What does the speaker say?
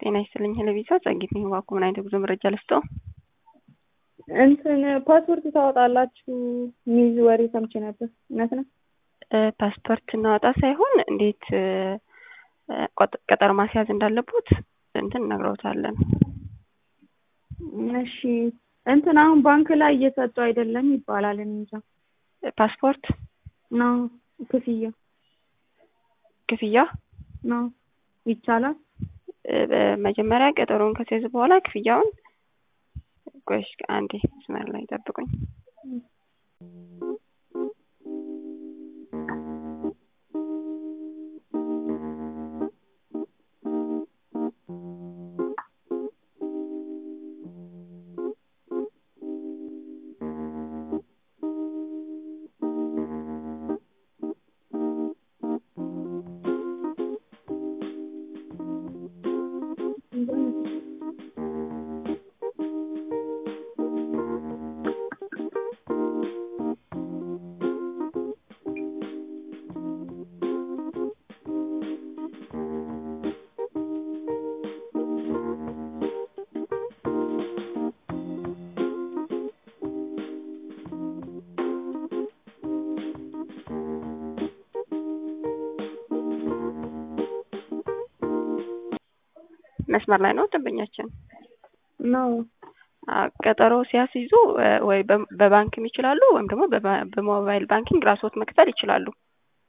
ጤና ይስጥልኝ ለቪዛ ጸጊት ነኝ። እባክዎ ምን አይነት ጉዞ መረጃ ልስጠው? እንትን ፓስፖርት ታወጣላችሁ የሚል ወሬ ሰምቼ ነበር። እውነት ነው? ፓስፖርት እናወጣ ሳይሆን እንዴት ቀጠሮ ማስያዝ እንዳለቦት እንትን እነግረውታለን። እሺ እንትን አሁን ባንክ ላይ እየሰጡ አይደለም ይባላል። እኔ እንጃ። ፓስፖርት ነው ክፍያ ክፍያ ነው ይቻላል። መጀመሪያ ቀጠሮውን ከሲያዙ በኋላ ክፍያውን ቆይሽ አንዴ መስመር ላይ ጠብቁኝ። መስመር ላይ ነው ደንበኛችን ነው። ቀጠሮ ሲያስይዙ ወይ በባንክም ይችላሉ ወይም ደግሞ በሞባይል ባንኪንግ ራስዎት መክፈል ይችላሉ።